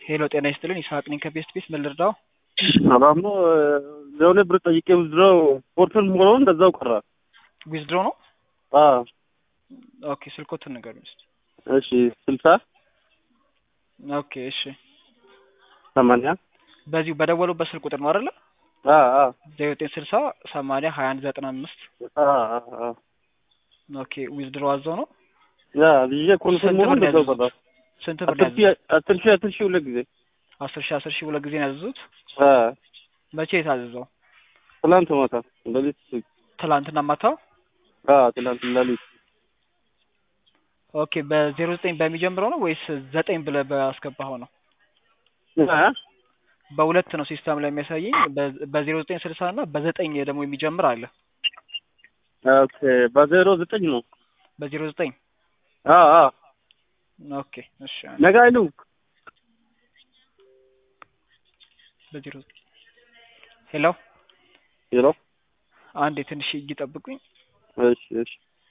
ሄሎ ጤና ይስጥልን ይስሐቅ ነኝ ከቤስት ቤስ ምን ልርዳው? አባሞ ለሆነ ብር ጠይቄ ውዝድረው ፖርትን ሆኖ እንደዛው ቀረ። ዊዝድሮ ነው። አዎ ኦኬ ስልኮትን ንገሩኝ እስኪ። እሺ ስልሳ ኦኬ እሺ ሰማንያ በዚሁ በደወሉበት ስልክ ቁጥር ነው አይደለ? አ አ ዘጠኝ ዘጠኝ ስልሳ ሰማንያ ሀያ አንድ ዘጠና አምስት አ አ አ ኦኬ ዊዝድሮ አዘው ነው። ያ ብዬ ኮንፈርም ሆኖ ስንት ብር እንደዛው ያዘዙት? ቀረ። ስንት ብር አስር ሺህ ያዘዙት? አስር ሺህ አስር ሺህ ሁለት ጊዜ አስር ሺህ አስር ሺህ ሁለት ጊዜ ነው ያዘዙት። አ መቼ የታዘዘው? ትላንት ማታ ሌሊት ትላንትና ማታ። አ ትላንት ሌሊት ኦኬ በዜሮ ዘጠኝ በሚጀምረው ነው ወይስ ዘጠኝ ብለህ ባስገባኸው ነው? አ በሁለት ነው ሲስተም ላይ የሚያሳየኝ በ- በዜሮ ዘጠኝ ስልሳ እና በዘጠኝ ደግሞ የሚጀምር አለ። ኦኬ በዜሮ ዘጠኝ ነው። በዜሮ ዘጠኝ አ አ ኦኬ እሺ ነገ አይሉ በዜሮ ሄሎ ሄሎ አንዴ ትንሽ ይጠብቁኝ። እሺ እሺ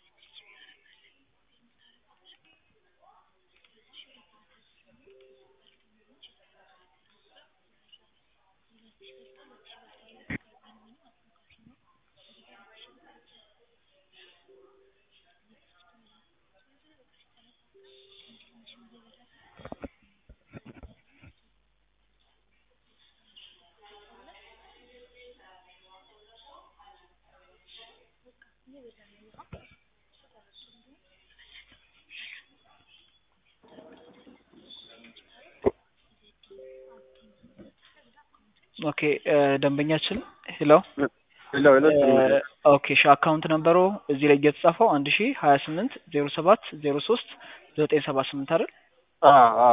ኦኬ እ ደንበኛችን ሄሎ ሄሎ ሄሎ እ ኦኬ እሺ አካውንት ነምበሩ እዚህ ላይ እየተጻፈው አንድ ሺ ሀያ ስምንት ዜሮ ሰባት ዜሮ ሶስት ዘጠኝ ሰባ ስምንት አይደል? አ አ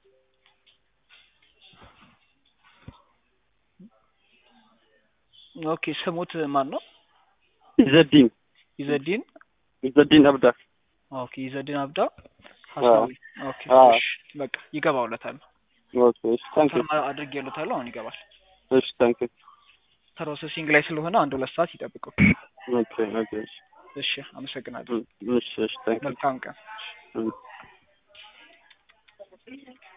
ኦኬ ስሙት ማን ነው? ኢዘዲን ኢዘዲን ኢዘዲን አብዳ ኦኬ ኢዘዲን አብዳ ሀሳዊ ኦኬ አዎ። እሺ በቃ ይገባውለታል። ኦኬ እሺ ታንክ ዩ ፈርማ አድርጌለታለሁ አሁን ይገባል። እሺ ታንክ ዩ ፕሮሰሲንግ ላይ ስለሆነ አንድ ሁለት ሰዓት ይጠብቁ። ኦኬ ኦኬ እሺ እሺ አመሰግናለሁ። እሺ እሺ ታንክ ዩ መልካም ቀን።